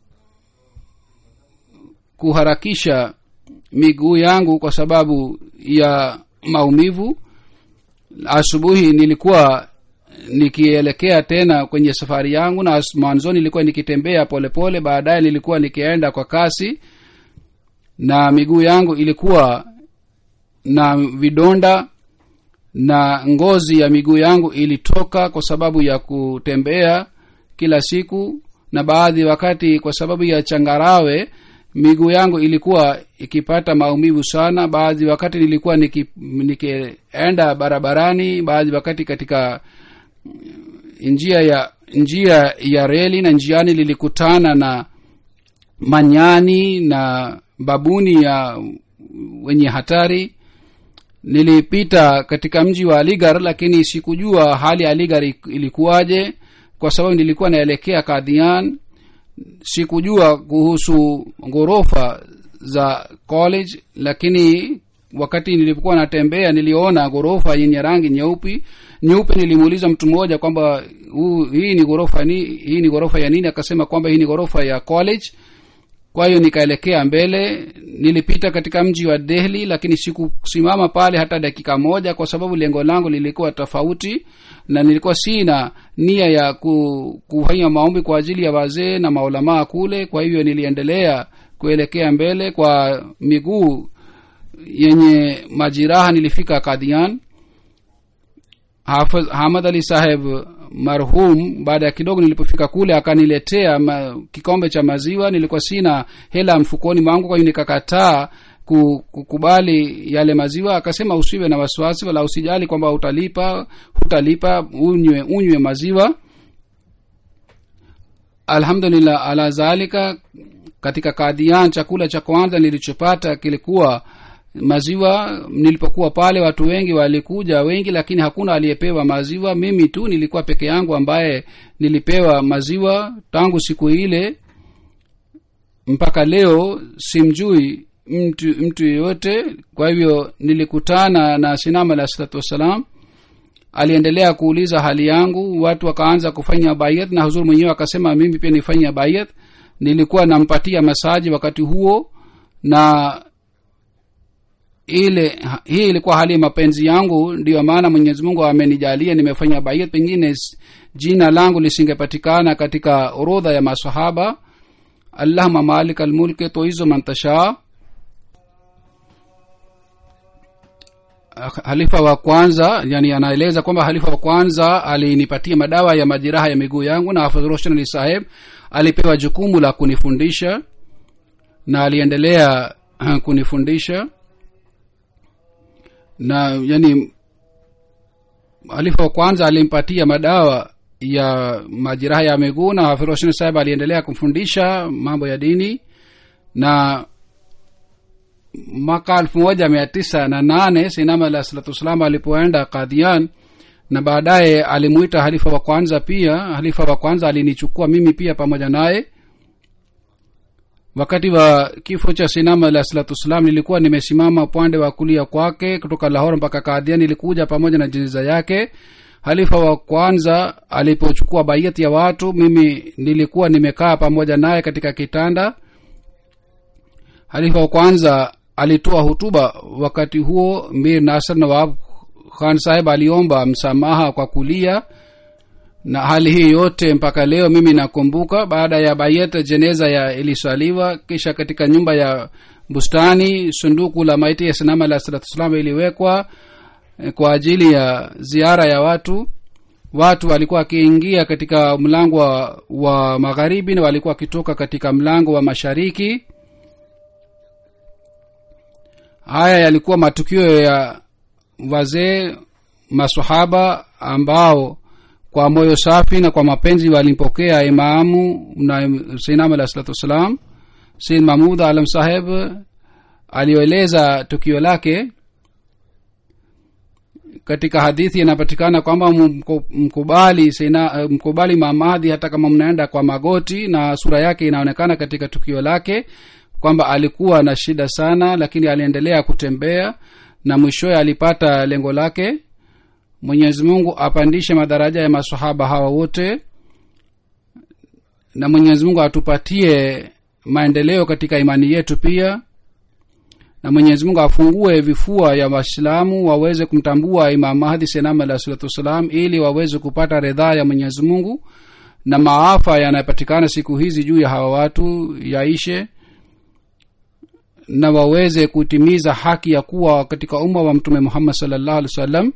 kuharakisha miguu yangu kwa sababu ya maumivu asubuhi nilikuwa nikielekea tena kwenye safari yangu na mwanzoni nilikuwa nikitembea polepole baadaye nilikuwa nikienda kwa kasi na miguu yangu ilikuwa na vidonda na ngozi ya miguu yangu ilitoka kwa sababu ya kutembea kila siku na baadhi wakati kwa sababu ya changarawe miguu yangu ilikuwa ikipata maumivu sana baadhi wakati nilikuwa nikienda niki barabarani baadhi wakati katika njia ya njia ya reli na njiani lilikutana na manyani na babuni ya wenye hatari nilipita katika mji wa aligar lakini sikujua hali ya aligar ilikuwaje kwa sababu nilikuwa naelekea kadhian sikujua kuhusu ghorofa za college lakini wakati nilipokuwa natembea niliona ghorofa yenye rangi nyeupe nyeupe nilimuuliza mtu mmoja kwamba hii ni ghorofa ni hii ni ghorofa ya nini akasema kwamba hii ni ghorofa ya college kwa hiyo nikaelekea mbele nilipita katika mji wa dehli lakini sikusimama pale hata dakika moja kwa sababu lengo langu lilikuwa tofauti na nilikuwa sina nia ya ku, kufanya maombi kwa ajili ya wazee na maulamaa kule kwa hivyo niliendelea kuelekea mbele kwa miguu yenye majiraha nilifika kadhian hamad ali saheb marhum baada ya kidogo nilipofika kule akaniletea ma, kikombe cha maziwa nilikuwa sina hela mfukoni mwangu kwa hiyo nikakataa kukubali yale maziwa akasema usiwe na wasiwasi wala usijali kwamba utalipa hutalipa unywe unywe maziwa alhamdulillah ala zalika katika kadhian chakula cha kwanza nilichopata kilikuwa maziwa nilipokuwa pale watu wengi walikuja wengi lakini hakuna aliyepewa maziwa mimi tu nilikuwa peke yangu ambaye nilipewa maziwa tangu siku ile mpaka leo simjui mtu mtu yeyote kwa hivyo nilikutana na sinama alah salatu wassalam aliendelea kuuliza hali yangu watu wakaanza kufanya bayat na huzuri mwenyewe akasema mimi pia nifanya bayat nilikuwa nampatia masaji wakati huo na ile hii ilikuwa hali ya mapenzi yangu ndiyo maana mwenyezi mungu amenijalia nimefanya bayat pengine jina langu lisingepatikana katika orodha ya masahaba allahuma malik almulki toizo mantashaa halifa wa kwanza yani anaeleza kwamba halifa wa kwanza alinipatia madawa ya majeraha ya miguu yangu na hafadhroshan ali saheb alipewa jukumu la kunifundisha na aliendelea kunifundisha na yani halifa wa kwanza alimpatia madawa ya majeraha ya miguu na hafidhroshan saheb aliendelea kumfundisha mambo ya dini na mwaka elfu moja mia tisa na nane sinama alah salatu wassalam alipoenda kadhian na baadaye alimuita halifa wa kwanza pia halifa wa kwanza alinichukua mimi pia pamoja naye wakati wa kifo cha sinama alah salatu wassalam nilikuwa nimesimama upande wa kulia kwake kutoka lahor mpaka kadhian nilikuja pamoja na jeneza yake halifa wa kwanza alipochukua baiyati ya watu mimi nilikuwa nimekaa pamoja naye katika kitanda halifa wa kwanza alitoa hutuba wakati huo mir nasr nawab khan saheb aliomba msamaha kwa kulia na hali hii yote mpaka leo mimi nakumbuka baada ya bayet jeneza ya iliswaliwa kisha katika nyumba ya bustani sunduku la maiti ya sinama alah salatu wassalam iliwekwa kwa ajili ya ziara ya watu watu walikuwa wakiingia katika mlango wa, wa magharibi na walikuwa wakitoka katika mlango wa mashariki haya yalikuwa matukio ya wazee masahaba ambao kwa moyo safi na kwa mapenzi walimpokea imamu na sinam alah salatu wassalam sin mahmud alam saheb aliyoeleza tukio lake katika hadithi inapatikana kwamba mko- mkubali sina, mkubali mamadhi hata kama mnaenda kwa magoti na sura yake inaonekana katika tukio lake kwamba alikuwa na shida sana lakini aliendelea kutembea na mwishowe alipata lengo lake mwenyezi mungu apandishe madaraja ya masahaba hawa wote na mwenyezi mungu atupatie maendeleo katika imani yetu pia na mwenyezi mungu afungue vifua ya waislamu waweze kumtambua imam mahdi senam alah salatu wassalam ili waweze kupata ridhaa ya mwenyezi mungu na maafa yanayopatikana siku hizi juu ya hawa watu yaishe na waweze kutimiza haki ya kuwa katika umma wa mtume muhammad salllahu alih wa sallam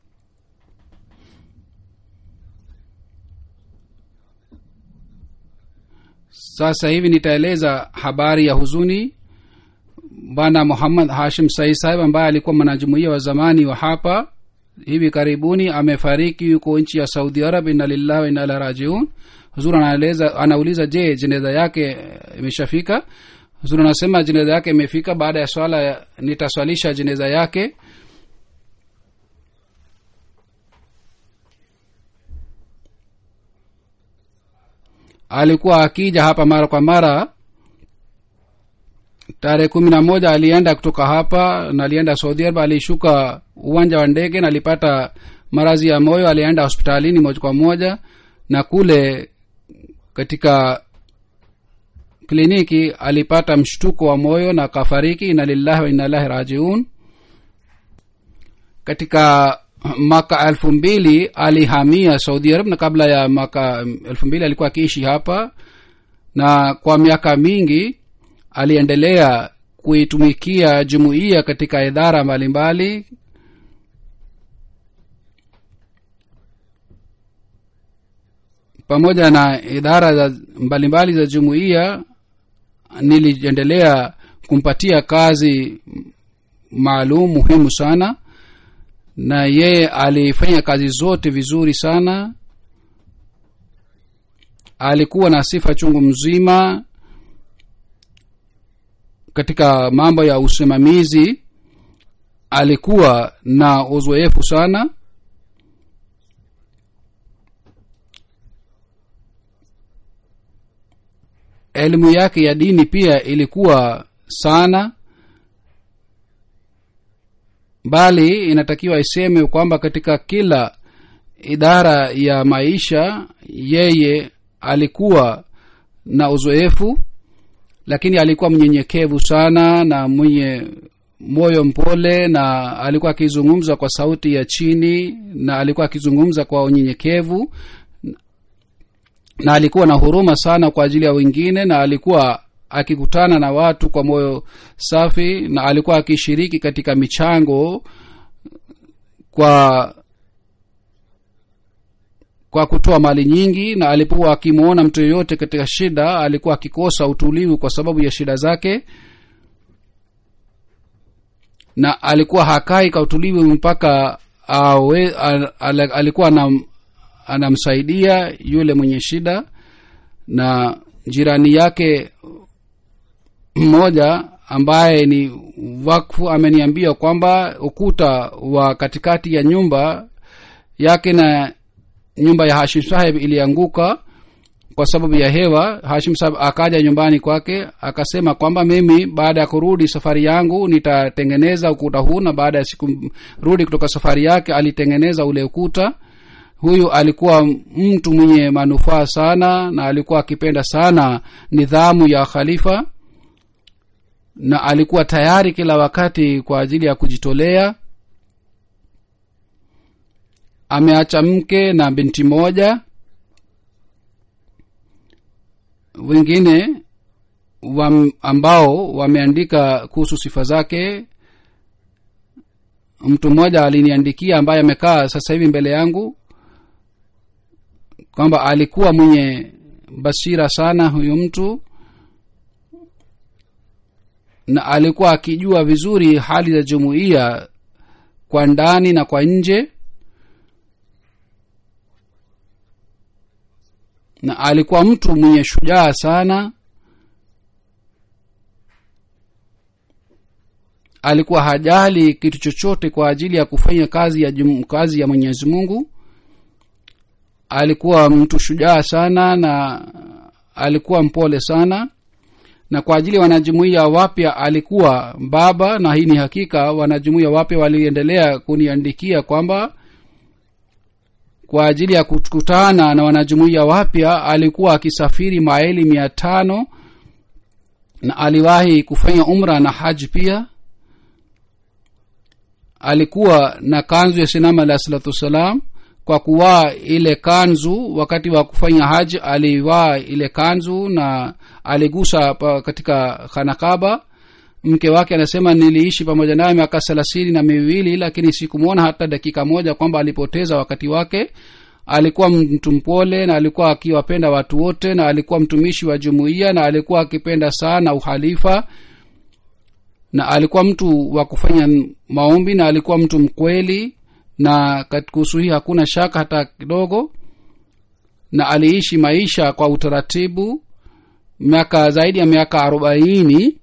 sasa hivi nitaeleza habari ya huzuni bwana muhammad hashim sai sahib ambaye alikuwa mwanajumuia wa zamani wa hapa hivi karibuni amefariki yuko nchi ya saudi arab inna lillahi wa inna ilaihi rajiun huzur anaeleza anauliza je jeneza yake eh, imeshafika huzur anasema jeneza yake imefika baada ya swala ya- nitaswalisha jeneza yake alikuwa akija hapa mara kwa mara tarehe kumi na moja alienda kutoka hapa na alienda saudi arabia alishuka uwanja wa ndege na alipata marazi ya moyo alienda hospitalini moja kwa moja na kule katika kliniki alipata mshtuko wa moyo na akafariki ina lillahi wa inna ilahi rajiun katika mwaka elfu mbili alihamia saudi arab na kabla ya mwaka elfu mbili alikuwa akiishi hapa na kwa miaka mingi aliendelea kuitumikia jumuiya katika idara mbalimbali pamoja na idara za mbalimbali za jumuiya niliendelea kumpatia kazi maalum muhimu sana na yeye alifanya kazi zote vizuri sana alikuwa na sifa chungu mzima katika mambo ya usimamizi alikuwa na uzoefu sana elimu yake ya dini pia ilikuwa sana bali inatakiwa iseme kwamba katika kila idara ya maisha yeye alikuwa na uzoefu lakini alikuwa mnyenyekevu sana na mwenye moyo mpole na alikuwa akizungumza kwa sauti ya chini na alikuwa akizungumza kwa unyenyekevu na alikuwa na huruma sana kwa ajili ya wengine na alikuwa akikutana na watu kwa moyo safi na alikuwa akishiriki katika michango kwa kwa kutoa mali nyingi na alipokuwa akimwona mtu yoyote katika shida alikuwa akikosa utulivu kwa sababu ya shida zake na alikuwa hakai kwa utulivu mpaka awe, al, al, alikuwa anam, anamsaidia yule mwenye shida na jirani yake mmoja ambaye ni wakfu ameniambia kwamba ukuta wa katikati ya nyumba yake na nyumba ya hashim saheb ilianguka kwa sababu ya hewa hashim saheb akaja nyumbani kwake akasema kwamba mimi baada ya kurudi safari yangu nitatengeneza ukuta huu na baada ya siku rudi kutoka safari yake alitengeneza ule ukuta huyu alikuwa mtu mwenye manufaa sana na alikuwa akipenda sana nidhamu ya khalifa na alikuwa tayari kila wakati kwa ajili ya kujitolea ameacha mke na binti moja wengine wam, ambao wameandika kuhusu sifa zake mtu mmoja aliniandikia ambaye amekaa sasa hivi mbele yangu kwamba alikuwa mwenye basira sana huyu mtu na alikuwa akijua vizuri hali za jumuiya kwa ndani na kwa nje na alikuwa mtu mwenye shujaa sana alikuwa hajali kitu chochote kwa ajili ya kufanya kazi ya jum, kazi ya mwenyezi mungu alikuwa mtu shujaa sana na alikuwa mpole sana na kwa ajili ya wanajumuiya wapya alikuwa baba na hii ni hakika wanajumuiya wapya waliendelea kuniandikia kwamba kwa ajili ya kukutana na wanajumuiya wapya alikuwa akisafiri maili mia tano na aliwahi kufanya umra na haji pia alikuwa na kanzu ya sinama alah salatu wassalam kwa kuvaa ile kanzu wakati wa kufanya haji alivaa ile kanzu na aligusa pa katika khanakaba mke wake anasema niliishi pamoja naye miaka thelathini na miwili lakini sikumwona hata dakika moja kwamba alipoteza wakati wake alikuwa mtu mpole na alikuwa akiwapenda watu wote na alikuwa mtumishi wa jumuiya na alikuwa akipenda sana uhalifa na alikuwa mtu wa kufanya maombi na alikuwa mtu mkweli na kuhusu hii hakuna shaka hata kidogo na aliishi maisha kwa utaratibu miaka zaidi ya miaka arobaini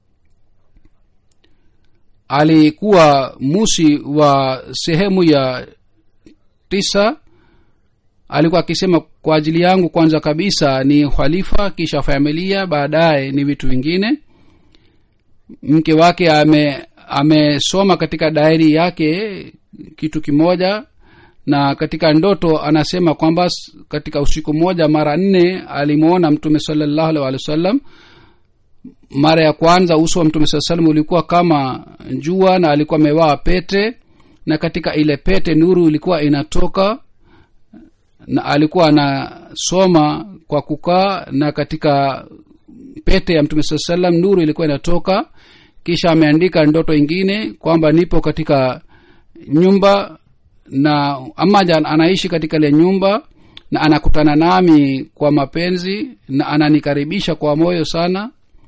alikuwa musi wa sehemu ya tisa alikuwa akisema kwa ajili yangu kwanza kabisa ni uhalifa kisha familia baadaye ni vitu vingine mke wake ame amesoma katika dairi yake kitu kimoja na katika ndoto anasema kwamba katika usiku mmoja mara nne alimwona mtume salallahu alih walih wa sallam mara ya kwanza uso wa mtume saa salam ulikuwa kama jua na alikuwa amevaa pete na katika ile pete nuru ilikuwa inatoka na alikuwa anasoma kwa kukaa na katika pete ya mtume saa salam nuru ilikuwa inatoka kisha ameandika ndoto ingine kwamba nipo katika nyumba na amaja anaishi katika ile nyumba na anakutana nami kwa mapenzi na ananikaribisha kwa moyo sana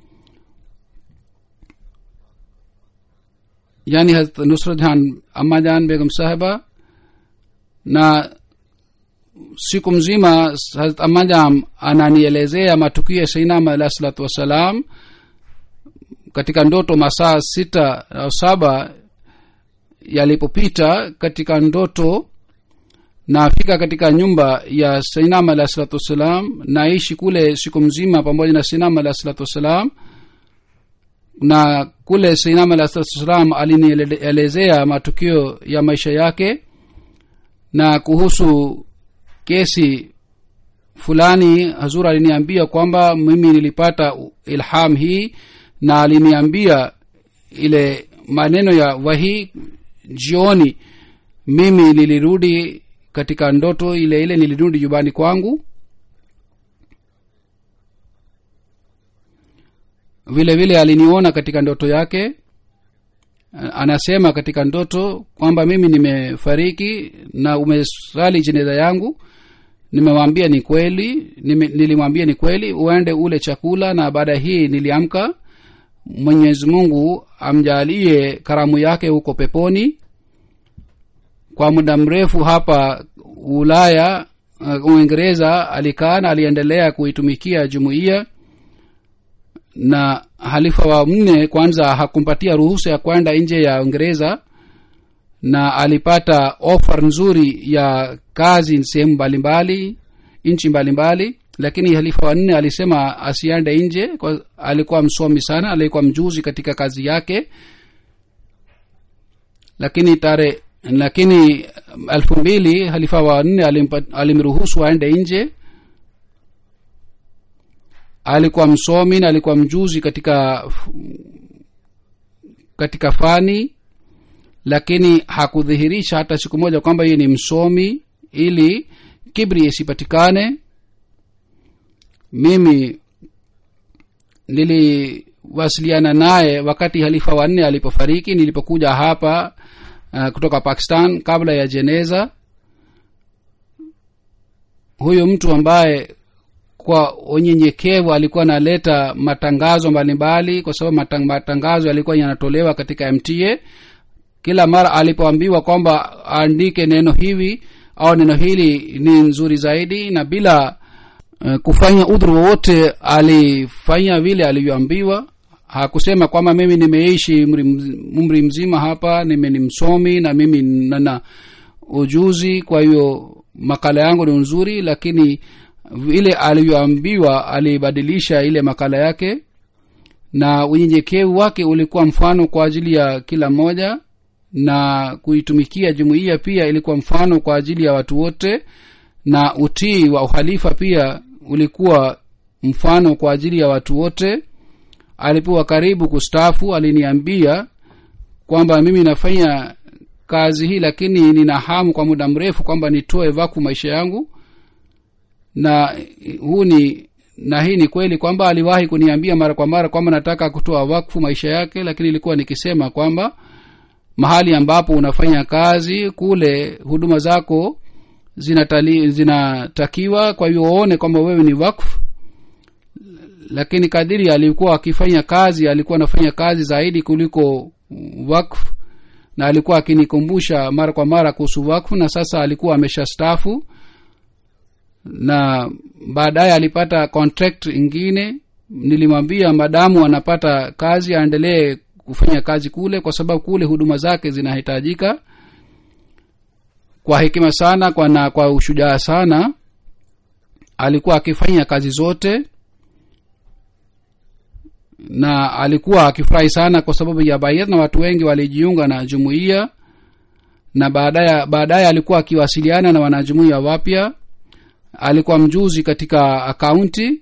yani nusrat jan amajan begum sahiba na siku mzima hazrat amajam ananielezea matukio ya sainama alah salatu wassalam katika ndoto masaa sita au saba yalipopita katika ndoto nafika katika nyumba ya sainama alah salatu wassalam naishi kule siku mzima pamoja na sainama alah salatu wassalam na kule sainama alah salatu wassalam alinielezea matukio ya maisha yake na kuhusu kesi fulani hazur aliniambia kwamba mimi nilipata ilham hii na aliniambia ile maneno ya wahi jioni mimi nilirudi katika ndoto ile ile nilirudi nyumbani kwangu vile vile aliniona katika ndoto yake anasema katika ndoto kwamba mimi nimefariki na umesali jeneza yangu nimewambia ni kweli nime, nilimwambia ni kweli uende ule chakula na baada hii niliamka mwenyezi mungu amjalie karamu yake huko peponi kwa muda mrefu hapa ulaya uh, uingereza alikaa na aliendelea kuitumikia jumuiya na halifa wa nne kwanza hakumpatia ruhusa ya kwenda nje ya uingereza na alipata offer nzuri ya kazi sehemu mbalimbali nchi mbalimbali lakini halifa wa nne alisema asiende nje kwa alikuwa msomi sana alikuwa mjuzi katika kazi yake lakini tare lakini elfu mbili halifa wa nne alimruhusu aende nje alikuwa msomi na alikuwa mjuzi katika katika fani lakini hakudhihirisha hata siku moja kwamba yeye ni msomi ili kibri isipatikane mimi niliwasiliana naye wakati halifa wanne alipofariki nilipokuja hapa uh, kutoka pakistan kabla ya jeneza huyo mtu ambaye kwa unyenyekevu alikuwa analeta matangazo mbalimbali kwa sababu matang, matangazo yalikuwa yanatolewa katika mta kila mara alipoambiwa kwamba aandike neno hivi au neno hili ni nzuri zaidi na bila uh, kufanya udhuru wowote alifanya vile alivyoambiwa hakusema kwamba mimi nimeishi umri mz- umri mzima hapa mimi ni msomi na mimi nana ujuzi kwa hiyo makala yangu ni nzuri lakini vile alivyoambiwa alibadilisha ile makala yake na unyenyekevu wake ulikuwa mfano kwa ajili ya kila mmoja na kuitumikia jumuiya pia ilikuwa mfano kwa ajili ya watu wote na utii wa uhalifa pia ulikuwa mfano kwa ajili ya watu wote alipokuwa karibu kustaafu aliniambia kwamba mimi nafanya kazi hii lakini nina hamu kwa muda mrefu kwamba nitoe vaku maisha yangu na huu ni na hii ni kweli kwamba aliwahi kuniambia mara kwa mara kwamba nataka kutoa wakfu maisha yake lakini ilikuwa nikisema kwamba mahali ambapo unafanya kazi kule huduma zako zinatali, zinatakiwa kwa hiyo uone kwamba wewe ni wakfu lakini kadiri alikuwa akifanya kazi alikuwa anafanya kazi zaidi kuliko wakfu na alikuwa akinikumbusha mara kwa mara kuhusu wakfu na sasa alikuwa ameshastafu na baadaye alipata contract ingine nilimwambia madamu anapata kazi aendelee kufanya kazi kule kwa sababu kule huduma zake zinahitajika kwa hekima sana kwa na kwa ushujaa sana alikuwa akifanya kazi zote na alikuwa akifurahi sana kwa sababu ya bayet na watu wengi walijiunga na jumuiya na baadaye baadaye alikuwa akiwasiliana na wanajumuiya wapya alikuwa mjuzi katika akaunti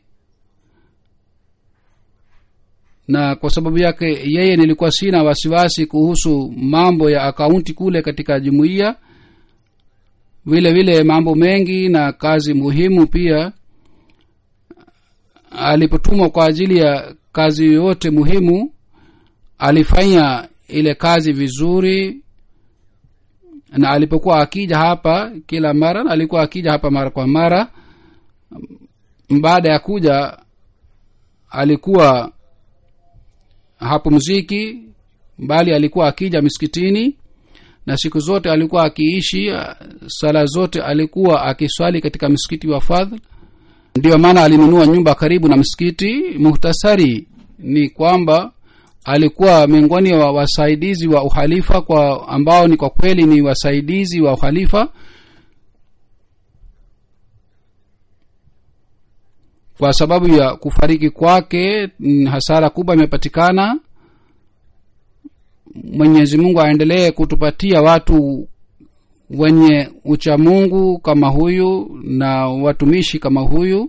na kwa sababu yake yeye nilikuwa sina wasiwasi kuhusu mambo ya akaunti kule katika jumuiya vile vile mambo mengi na kazi muhimu pia alipotumwa kwa ajili ya kazi yoyote muhimu alifanya ile kazi vizuri na alipokuwa akija hapa kila mara na alikuwa akija hapa mara kwa mara baada ya kuja alikuwa hapumziki bali alikuwa akija miskitini na siku zote alikuwa akiishi sala zote alikuwa akiswali katika msikiti wa fadhl ndiyo maana alinunua nyumba karibu na msikiti muhtasari ni kwamba alikuwa miongoni wa wasaidizi wa uhalifa kwa ambao ni kwa kweli ni wasaidizi wa uhalifa kwa sababu ya kufariki kwake hasara kubwa imepatikana mwenyezi mungu aendelee kutupatia watu wenye uchamungu kama huyu na watumishi kama huyu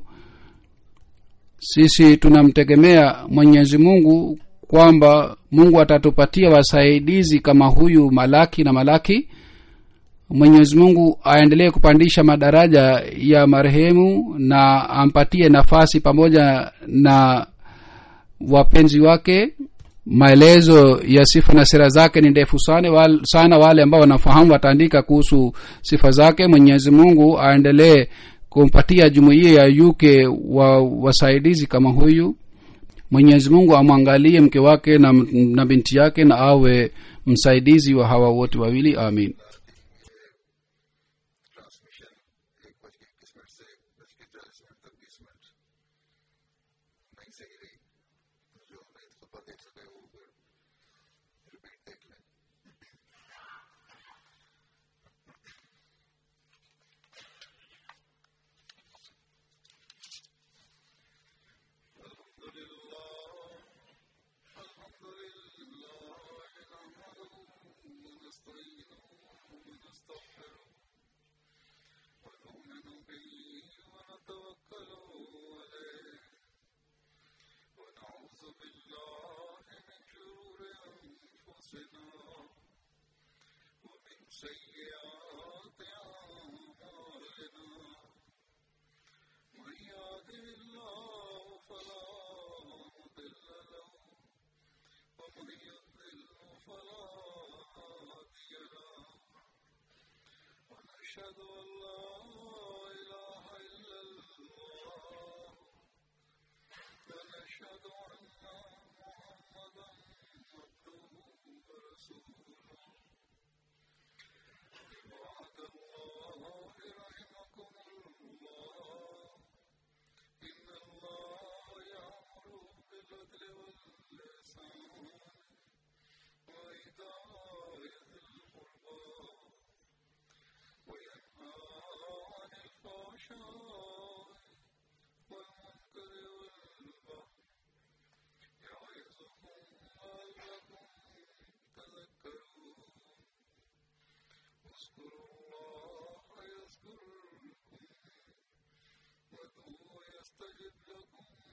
sisi tunamtegemea mwenyezi mungu kwamba mungu atatupatia wasaidizi kama huyu malaki na malaki mwenyezi mungu aendelee kupandisha madaraja ya marehemu na ampatie nafasi pamoja na wapenzi wake maelezo ya sifa na sera zake ni ndefu sana wale, sana wale ambao wanafahamu wataandika kuhusu sifa zake mwenyezi mungu aendelee kumpatia jumuiya ya uk wa wasaidizi kama huyu mwenyezi mungu amwangalie mke wake na, na binti yake na awe msaidizi wa hawa wote wawili amin transmission एक बज के इक्कीस मिनट से बज के चालीस मिनट तक बीस मिनट नहीं सही रही जो नहीं सुबह देख सके वो फिर रिपीट देख लें ونؤمن به ونتوكل عليه ونعوذ بالله من شرور أنفسنا ومن سيئات أعمالنا من يهده الله فلا مضل له ومن يضلل فلا هادي له ونشهد أن لا إله إلا الله يستجب لكم